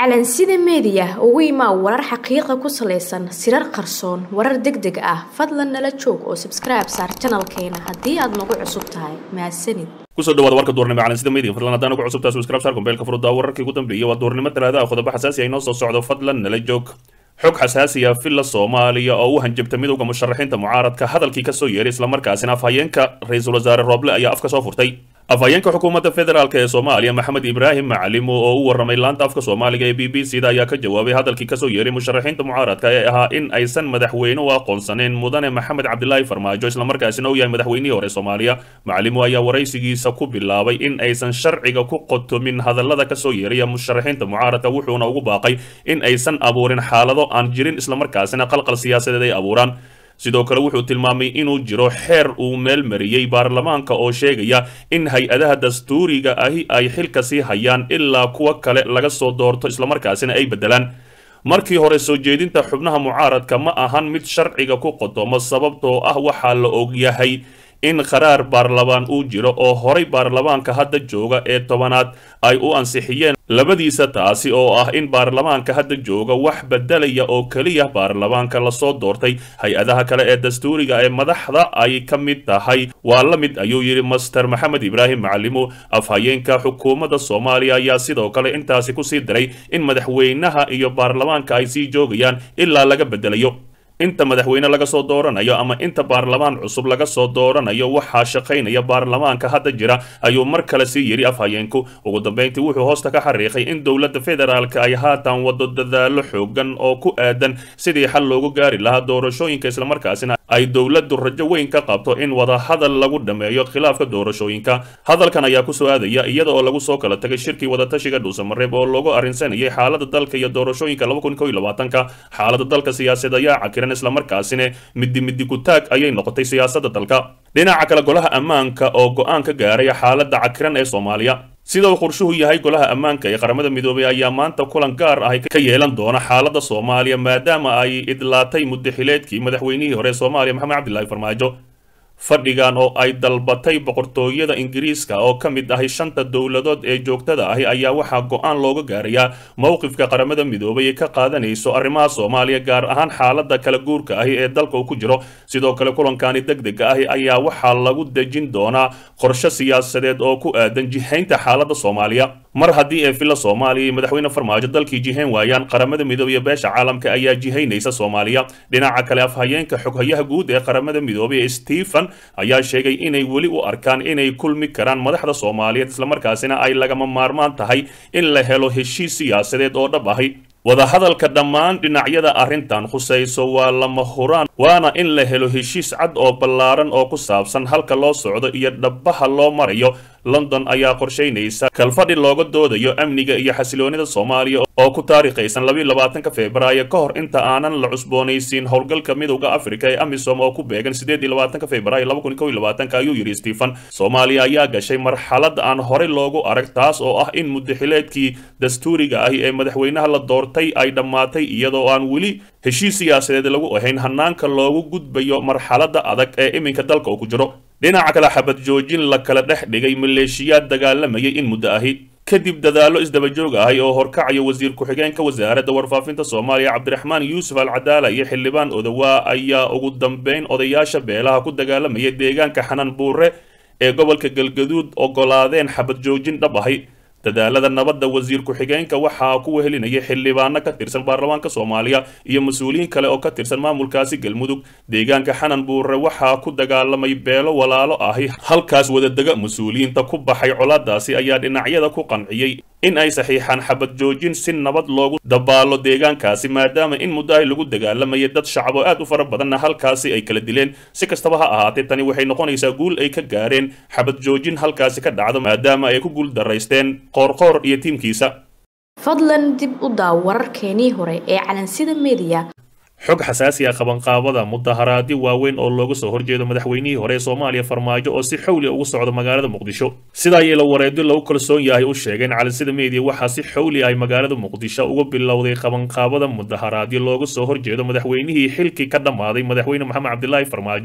calansida meediya ugu imaa warar xaqiiqa ku salaysan sirar qarsoon warar deg deg ah fadlan nala joog oo sabskribe saar janalkeena haddii aad nagu cusub tahay mahadsanid kusoo dhawaada warka duurnimo calansida media fadlan haddaan ugu cusubtaa subscribe saar kumbeelka furuddaa wararkii ugu dambeeyay waa duurnimo talaada ah qodobo xasaasi ah inoo soo socdo fadlan nala joog xog xasaasi ah villa soomaaliya oo u hanjabta midowda musharaxiinta mucaaradka hadalkii kasoo yeeray islamarkaasina afhayeenka ra-iisul wasaare rooble ayaa afka soo furtay afhayeenka xukuumadda federaalk ee soomaaliya maxamed ibraahim macalimo oo u warramay laanta afka soomaaliga ee b b c da ayaa ka jawaabay hadalkii kasoo yeeray musharaxiinta mucaaradka ee ahaa in aysan madaxweyne u aqoonsaneyn mudane maxamed cabdilaahi farmaajo islamarkaasina uu yahay madaxweynihii hore soomaaliya macalimo ayaa waraysigiisa ku bilaabay in aysan sharciga ku qotomin hadallada kasoo yeeraya musharaxiinta mucaaradka wuxuuna ugu baaqay in aysan abuurin xaalado aan jirin islamarkaasina qalqal siyaasadeed ay abuuraan sidoo kale wuxuu tilmaamay inuu jiro xeer uu meel mariyey baarlamaanka oo sheegaya in hay-adaha dastuuriga ahi ay xilka sii hayaan ilaa kuwa kale laga soo doorto islamarkaasina ay beddelaan markii hore soo jeedinta xubnaha mucaaradka ma ahan mid sharciga ku qodomo sababtoo ah waxaa la ogyahay in qaraar baarlamaan uu jiro oo horay baarlamaanka hadda jooga ee tobanaad ay u ansixiyeen labadiisa taasi oo ah in baarlamaanka hadda jooga wax bedelaya oo keliya baarlamaanka lasoo doortay hay-adaha kale ee dastuuriga ee madaxda ay ka mid tahay waa la mid ayuu yidhi master maxamed ibraahim macalimo afhayeenka xukuumadda soomaaliya ayaa sidoo kale intaasi kusii daray in madaxweynaha iyo baarlamaanka ay sii joogayaan ilaa laga bedelayo inta madaxweyne laga soo dooranayo ama inta baarlamaan cusub laga soo dooranayo waxaa shaqaynaya baarlamaanka hadda jira ayuu mar kale sii yidhi afhayeenku ugu dambeyntii wuxuu hoosta ka xariiqay in dowladda federaalka ay haatan wado dadaalo xoogan oo ku aadan sidii xal loogu gaari lahaa doorashooyinka islamarkaasina ay dowladdu rajo weyn ka qabto in wadahadal lagu dhammeeyo khilaafka doorashooyinka hadalkan ayaa kusoo aadaya iyada oo lagu soo kala tagay shirkii wadatashiga dhuusamareeb oo loogu arrinsanayay xaalada dalka iyo doorashooyinka ka xaalada dalka siyaasaed ayaa cakiran islamarkaasina midi midi kutaag ayay noqotay siyaasada dalka dhinaca kale golaha ammaanka oo go-aan ka gaaray xaalada cakiran ee soomaaliya sida uu qorshuhu yahay golaha ammaanka ee qaramada midoobay ayaa maanta kulan gaar ah ka yeelan doona xaalada soomaaliya maadaama ay idlaatay muddaxileedkii madaxweynihii hore ee soomaaliya maxamed cabdilaahi farmaajo fadhigan oo ay dalbatay boqortooyada ingiriiska oo ka mid ahay shanta dowladood ee joogtada ahi ayaa waxaa go-aan looga gaarayaa mowqifka qaramada midoobay ee ka qaadanayso arrimaha soomaaliya gaar ahaan xaalada kala guurka ahi ee dalka uu ku jiro sidoo kale kulankani deg dega ahi ayaa waxaa lagu dejin doonaa qorshe siyaasadeed oo ku aadan jihaynta xaalada soomaaliya mar haddii ee villa soomaaliya iyo madaxweyne farmaajo dalkii jihayn waayaan qaramada midoobey iyo beesha caalamka ayaa jihaynaysa soomaaliya dhinaca kale afhayeenka xoghayaha guud ee qaramada midoobey ee stephen ayaa sheegay inay weli u arkaan inay kulmi karaan madaxda soomaaliyeed islamarkaasina ay lagama maarmaan tahay in la helo heshiis siyaasadeed oo dhab ahi wadahadalka dhammaan dhinacyada arrintan khusayso waa lama huraan waana in la helo heshiis cad oo ballaaran oo ku saabsan halka loo socdo iyo dhabbaha loo marayo london ayaa qorshaynaysa kalfadhi looga doodayo amniga iyo xasiloonida soomaaliya oo ku taariikhaysan labiiy labaatanka februaayo ka hor inta aanan la cusboonaysiin howlgalka midowda afrika ee amisom oo ku beegan sideed iyo labaatanka februaayo laba kun kow iyo labaatanka ayuu yidhi stephen soomaaliya ayaa gashay marxalad aan horey loogu arag taas oo ah in muddaxileedkii dastuuriga ahi ee madaxweynaha la doortay ay dhammaatay iyadoo aan weli heshiis siyaasadeed lagu ahayn hanaanka loogu gudbayo marxaladda adag ee iminka dalka uu ku jiro dhinaca kale xabad joojin la kala dhex dhigay maleeshiyaad dagaalamayay in muddo ahi kadib dadaallo isdabajoog ahay oo horkacaya wasiir ku-xigeenka wasaaradda warfaafinta soomaaliya cabdiraxmaan yuusuf al cadaala iyo xildhibaan odawaa ayaa ugu dambeyn odayaasha beelaha ku dagaalamaya deegaanka xanan buure ee gobolka galgaduud ogolaadeen xabad joojin dhab ahi dadaalada nabadda wasiir ku-xigeenka waxaa ku wehelinaya xildhibaano ka tirsan baarlamaanka soomaaliya iyo mas-uuliyiin kale oo ka tirsan maamulkaasi galmudug deegaanka xanan buure waxaa ku dagaalamay beelo walaalo ahi halkaas wadadega mas-uuliyiinta ku baxay colaadaasi ayaa dhinacyada ku qanciyey in ay saxiixaan xabad joojin si nabad loogu dabaalo deegaankaasi maadaama in muddo ay lagu dagaalamayay dad shacab oo aad u fara badanna halkaasi ay kala dileen si kastaba ha ahaatee tani waxay noqonaysaa guul ay ka gaareen xabad joojin halkaasi ka dhacdo maadaama ay ku guul daraysteen qoorqoor iyo tiimkiisa fadlan dib u daaw wararkeenii hore ee calansida meediya xog xasaasi ah qabanqaabada mudaharaadyo waaweyn oo looga soo horjeedo madaxweynihii hore ee soomaaliya farmaajo oo si xowli ugu socda magaalada muqdisho sida ay ila wareedyo lagu kalsoon yahay u sheegeen calansida meediya waxaa si xowli ay magaalada muqdisho uga bilowday qabanqaabada mudaharaadyo looga soo horjeedo madaxweynihii xilkii ka dhammaaday madaxweyne maxamed cabdilaahi farmaajo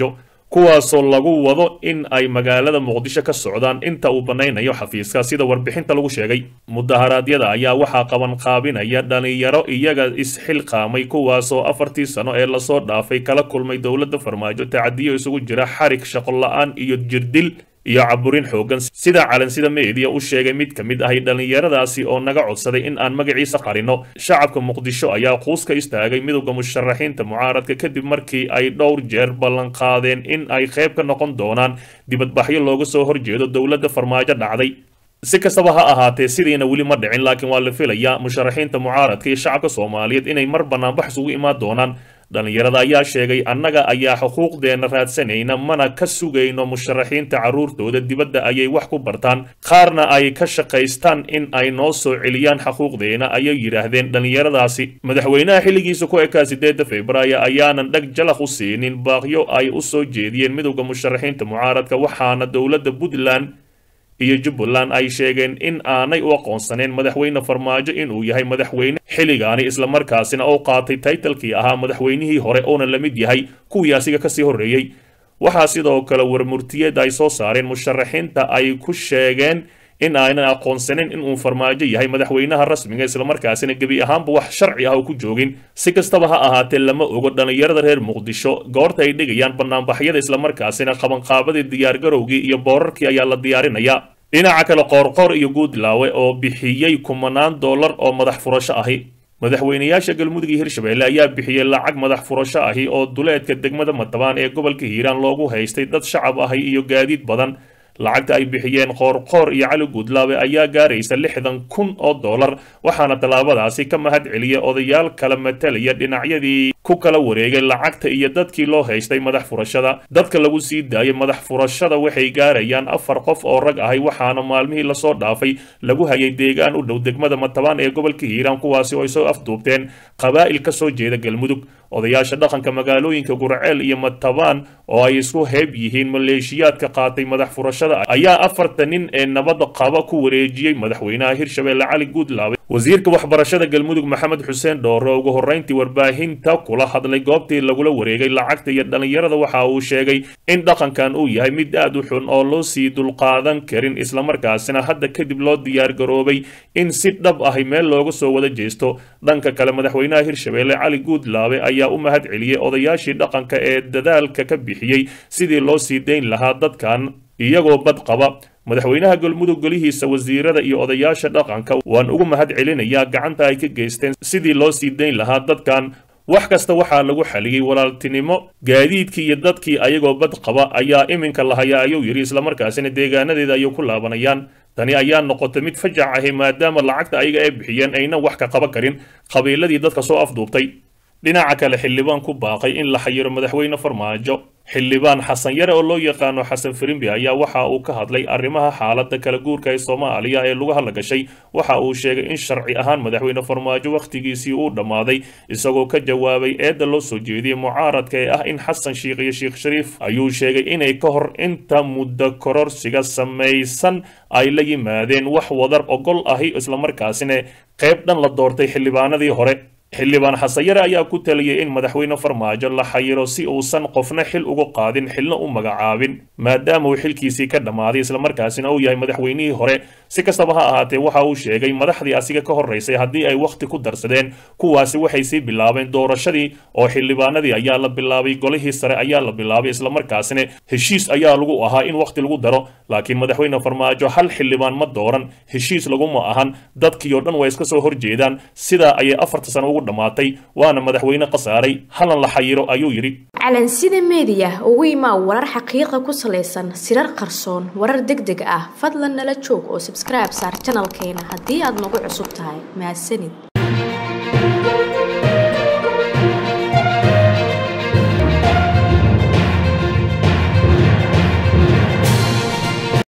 kuwaasoo lagu wado in ay magaalada muqdisho ka socdaan inta uu banaynayo xafiiska sida warbixinta lagu sheegay mudaharaadyada ayaa waxaa qabanqaabinaya dhalinyaro iyaga isxilqaamay kuwaasoo afartii sano ee lasoo dhaafay kala kulmay dowladda farmaajo tacadiyo isugu jira xarig shaqo la-aan iyo jirdil iyo caburin xoogan sida calansida meediya u sheegay mid ka mid ahay dhallinyaradaasi oo naga codsaday in aan magaciisa qarino shacabka muqdisho ayaa quus ka istaagay midowda musharaxiinta mucaaradka kadib markii ay dhowr jeer ballanqaadeen in ay qayb ka noqon doonaan dibadbaxyo looga soo horjeedo dowladda farmaajo dhacday si kastaba ha ahaatee sidiina weli ma dhicin laakiin waa la filayaa musharaxiinta mucaaradka iyo shacabka soomaaliyeed inay mar banaanbax isugu imaan doonaan dhallinyarada ayaa sheegay annaga ayaa xuquuqdeenna raadsanayna mana ka sugayno musharaxiinta carruurtooda dibadda ayay wax ku bartaan qaarna ay ka shaqaystaan in ay noo soo celiyaan xuquuqdeena ayay yidhaahdeen dhallinyaradaasi madaxweynaha xilligiisa ku ekaa sideedda februaayo ayaanan dheg jalaq u siinin baaqyo ay u soo jeediyeen midowda musharaxiinta mucaaradka waxaana dowladda puntland iyo jubbaland ay sheegeen in aanay u aqoonsaneen madaxweyne farmaajo inuu yahay madaxweyne xilligaani islamarkaasina oo qaatay taytalkii ahaa madaxweynihii hore oona la mid yahay kuwii asiga kasii horreeyey waxaa sidoo kale warmurtiyeed ay soo saareen musharaxiinta ay ku sheegeen in aanan aqoonsanin inuu farmaajo yahay madaxweynaha rasmiga islamarkaasina gebi ahaanba wax sharci ah oo ku joogin si kastaba ha ahaatee lama ogo dhallinyarada reer muqdisho goorta ay dhigayaan banaanbaxyada islamarkaasina qabanqaabadii diyaargarowgii iyo boorarkii ayaa la diyaarinayaa dhinaca kale qoorqoor iyo guudlaawe oo bixiyey kumanaan dollar oo madax furasho ahi madaxweynayaasha galmudug iyo hirshabelle ayaa bixiyey lacag madax furasho ahi oo duleedka degmada matabaan ee gobolka hiiraan loogu haystay dad shacab ahi iyo gaadiid badan lacagta ay bixiyeen qoorqoor iyo cali guudlaawe ayaa gaaraysa lixdan kun oo dollar waxaana tallaabadaasi ka mahad celiyay odayaal kala matalaya dhinacyadii ku kala wareegay lacagta iyo dadkii loo haystay madax furashada dadka lagu sii daayay madax furashada waxay gaarayaan afar qof oo rag ahay waxaana maalmihii lasoo dhaafay lagu hayay deegaan u dhow degmada matabaan ee gobolka hiiraan kuwaasi oo ay soo afduubteen qabaa'il ka soo jeeda galmudug odayaasha dhaqanka magaalooyinka gurceel iyo matabaan oo ay isku heeb yihiin maleeshiyaadka qaatay madax furashada ayaa afarta nin ee nabadda qaba ku wareejiyey madaxweynaha hirshabelle cali guudlaawe wasiirka waxbarashada galmudug maxamed xuseen dhoore ugu horrayntii warbaahinta kula hadlay goobtii lagula wareegay lacagta iyo dhallinyarada waxa uu sheegay in dhaqankan uu yahay mid aad u xun oo loo sii dulqaadan karin islamarkaasina hadda kadib loo diyaargaroobay in si dhab ahi meel looga soo wada jeesto dhanka kale madaxweynaha hirshabelle cali guudlaawe ayaa u mahad celiyey odayaashii dhaqanka ee dadaalka ka bixiyey sidii loo sii dayn lahaa dadkan iyagoo bad qaba madaxweynaha galmudug golihiisa wasiirada iyo odayaasha dhaqanka waan ugu mahad celinayaa gacanta ay ka geysteen sidii loo sii dayn lahaa dadkan wax kasta waxaa lagu xaliyey walaaltinimo gaadiidkii iyo dadkii ayagoo bad qaba ayaa iminka lahayaa ayuu yidhi islamarkaasina deegaanadeeda ayay ku laabanayaan tani ayaa noqotay mid fajac ahi maadaama lacagta ayaga ay bixiyeen aynan wax ka qaban karin qabiiladii dadka soo afduubtay dhinaca kale xildhibaan ku baaqay in la xayiro madaxweyne farmaajo xildhibaan xasan yare oo loo yaqaano xasan firimbi ayaa waxa uu ka hadlay arrimaha xaaladda kala guurka ee soomaaliya ee lagu hadla gashay waxa uu sheegay in sharci ahaan madaxweyne farmaajo wakhtigiisii uu dhammaaday isagoo ka jawaabay eedda loo soo jeediyey mucaaradka ee ah in xasan shiikh iyo sheekh shariif ayuu sheegay inay ka hor inta muddo kororsiga samaysan ay la yimaadeen wax wadar ogol ahi islamarkaasina qayb dhan la doortay xildhibaanadii hore xildhibaan xasanyare ayaa ku taliyey in madaxweyne farmaajo la xayiro si uusan qofna xil uga qaadin xilna u magacaabin maadaama uu xilkiisii ka dhammaaday islamarkaasina uu yahay madaxweynihii hore si kastaba ha ahaatee waxa uu sheegay madaxdii asiga ka horraysay haddii ay wakhti ku darsadeen kuwaasi waxay sii bilaabeen doorashadii oo xildhibaanadii ayaa la bilaabay golihii sare ayaa la bilaabay islamarkaasina heshiis ayaa lagu ahaa in wakhti lagu daro laakiin madaxweyne farmaajo hal xildhibaan ma dooran heshiis laguma ahan dadkii oo dhan waa iska soo horjeedaan sidaa ayay afarta sano ugu dhammaatay waana madaxweyne khasaaray halan la xayiro ayuu yidhi calansida meediya ugu imaa warar xaqiiqa ku salaysan sirar qarsoon warar deg deg ah fadlan nala joog oo sabskribe saar janalkeena haddii aad nagu cusub tahay mahadsanid